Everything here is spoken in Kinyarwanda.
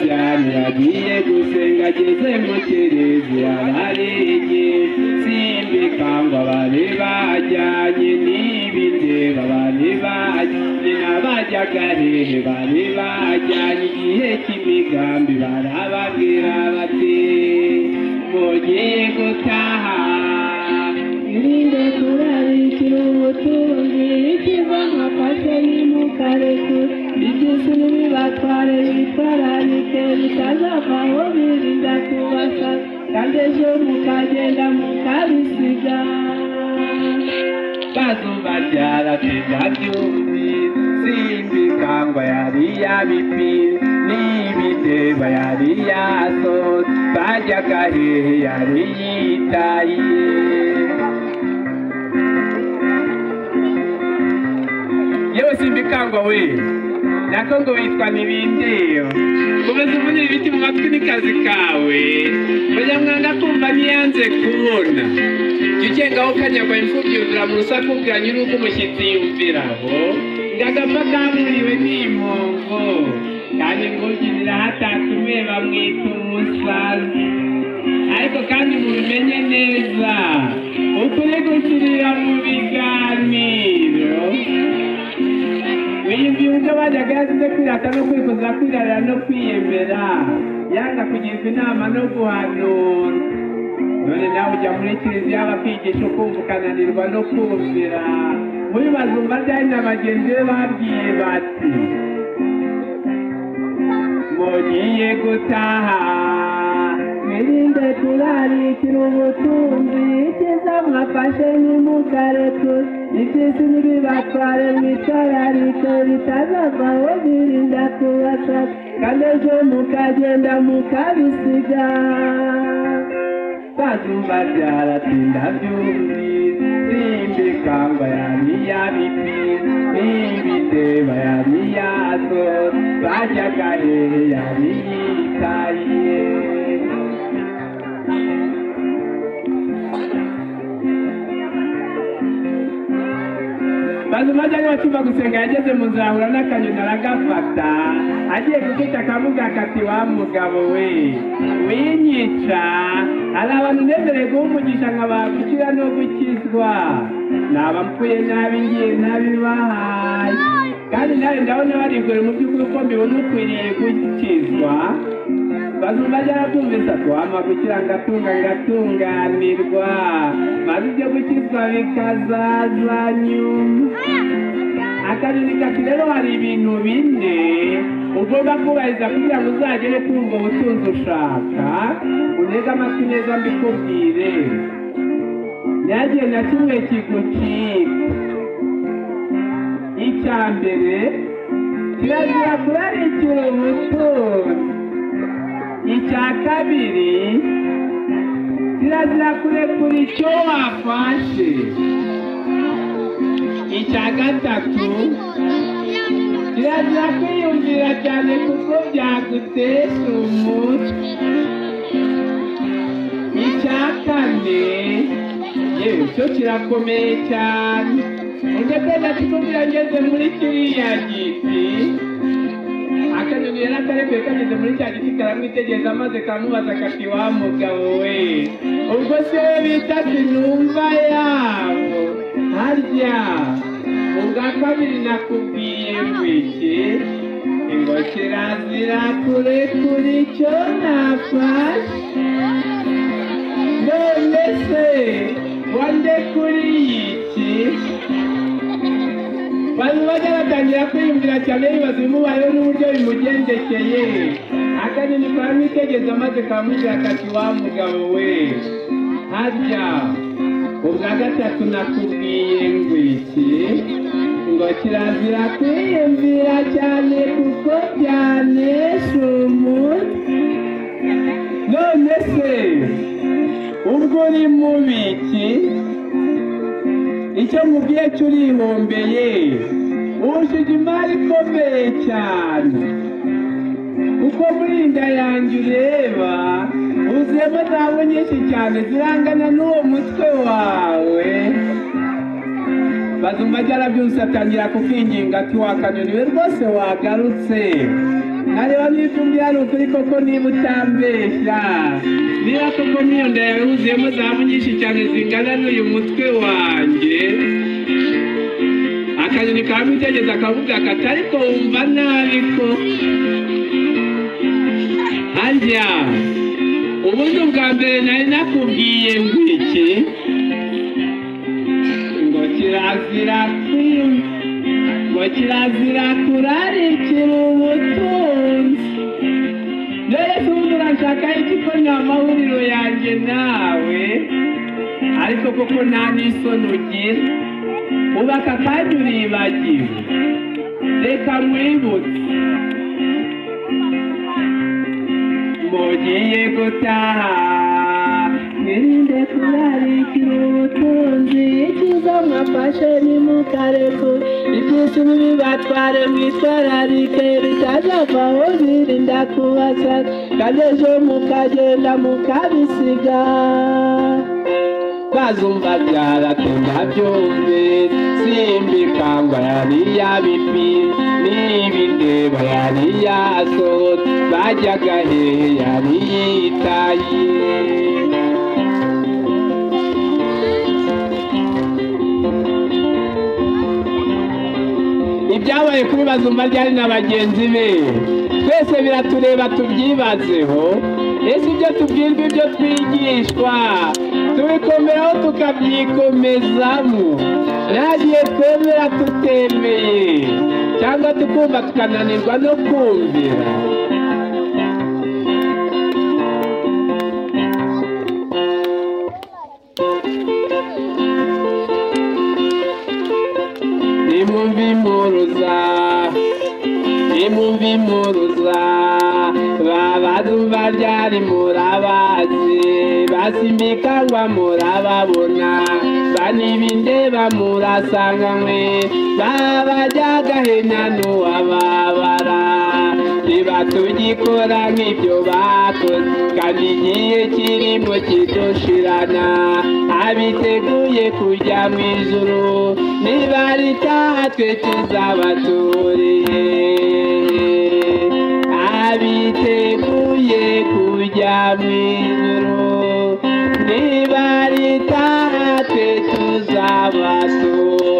cyane yagiye gusenga ageze mu kiriziya baririmbye simbika ngo bari bajyanye n'ibindi bari bajyanye n'abajyaga hehe bari bajyanye igihe cy'imigambi barababwira bati mugiye gutaha irinde kurarikira ubutunzi ikiva nka pase y'umukarekure igisuru bibatware bitwararike bitazavaho birinda kubasa kandi ejo mukagenda mukabisiga bazuba ryaratindabyumvi simbikangwa yari yabipi n'ibideba yari yasohotse bajyaga hehe yari yitaye yewe simbikangwa we nako ngo witwa ntibindeba komeza umunira ibiti mu matwi n'ikazi kawe banyamwanga kumva ntiyanze kubona jya ugengaho ukanyagwa imfubyi yuzura mu rusaku bwa nyir'uko umushyitsi yumviraho ngo agapfa kamuriwe n'impongo kandi imfubyi zirahatatumye bamwita umusazi ariko kandi mubimenye neza ukuri gusubira mu biganiro wiyumvira bajyaga yazize kwirata no kwikuza kwirarira no kwiyemera yanga kugirwa inama no guhanura none nawe ujya muri kiliziya bakwigisha ukumva ukananirwa no kumvira muri bazumva ryari na bagenzi be babwiye bati mugiye gutaha mwirinde kurarikira ubutunzi icyiza mwafashe ntimugareture ibyisi ntibibatware mwitararike bitazavaho birinda kubasa kandi ejo mukagenda mukabisiga bazuba byaratinda byumvise simbikangwa yari yabipi n'ibideba yari yazo bajyaga hehe yari yitaye bazuma ajya batumva gusenga yageze mu nzahura n'akanyoni aragafata agiye gufata akamuga kati wa mugabo we winyica hari abantu nemereye guha umugisha nka bakukira no gukizwa naba mpfuye nabi ngiye nabibahaye kandi nawe ndabona barigore mu by'ukuri ko mbibona ukwiriye gukizwa bazumva byarabyumvise atuhama kugira ngo atunga ngatunganirwa maze ibyo gukizwa bikazaza nyuma akanyoni kati rero hari ibintu bine ugomba kubahiriza kugira ngo uzagere kumva ubutunzi ushaka uneze amatwi neza mbikubwire nyagiye na kimwe kigucika icya mbere kirazira kurarikira ubutunzi icya kabiri kirazira kurekura icyo wafashe icya gatatu kirazira kwiyumvira cyane kuko byagutesha umutwe icya kane yewe cyo kirakomeye cyane ujya kwenda kikubwira ngeze muri kiriya giti akanyoni yari akareguye kageze muri cya giti karamwitegereza maze kamubaza kati wa mugabo we ubwo se we bita sinumva yabo harya ubwa kabiri nakubwiye wiki ngo kirazira kurekura icyo nafashe none se wandekuriye iki bantu bajya batangira kwiyumvira cyane bibaza ibimubayeho n'uburyo bimugendekeye akanyoni karamwitegereza maze karamubwira kati wa mugabo we harya ubwa gatatu nakubwiye ngo iki ngo kirazira kwiyumvira cyane kuko byanesha umutwe none se ubwo uri mubiki icyo mubwiye cyo urihombeye wujuje imari ikomeye cyane kuko muri iyi nda yanjye ureba wuzuyemo zahabu nyinshi cyane zirangana n'uwo mutwe wawe bazumva byarabyumvise atangira kukwinginga ati wakanyoni we rwose wagarutse areba niba umbwira ari ukuri koko niba utambeshya niba koko n'iyo ndebe wuzuyemo zahabu nyinshi cyane zingana n'uyu mutwe wanjye akanyoni karamutegeza akavuga kati ariko wumva nabi ko harya ubundi bwa mbere nari nakubwiye ngo iki ngo kirazira kwiba ngo kirazira kurarikira ubutunzi dore se ubundi urashaka iki ko ni amahuriro yanjye nawe ariko koko nta n'isoni ugira ubaka kandi uribagiwe reka mwibutse mugiye gutaha mwirinde kurarikira ubutunzi icyiza mwafashe ntimukareke ibyisi bibatware mwitwararike bitazavaho birinda kubasa kandi ejo mukagenda mukabisiga bazumva byaratuma byumve simbikangwa yariya bipi n'ibideba yariya sohotse bajyaga hehe yari yitaye ibyabaye kuri bazumva ryari na bagenzi be twese biratureba tubyibazeho ese ibyo tubwirwa ibyo twigishwa tubikomeraho tukabyikomezamo ntagiye twemera tutemeye cyangwa tukumva tukananirwa no kumvira nimumve impuruza nimumve impuruza babazumva ryari murabazi basimbikangwa murababona banibindeba murasanga mwe babajyaga hena n'uwababara niba tugikora nk'ibyo bakoze kandi igihe kirimo kidushirana abiteguye kujya mu ijuru niba ritaha twe tuzabaturiye abiteguye kujya mu ijuru niba ritaha twe tuzabaturiye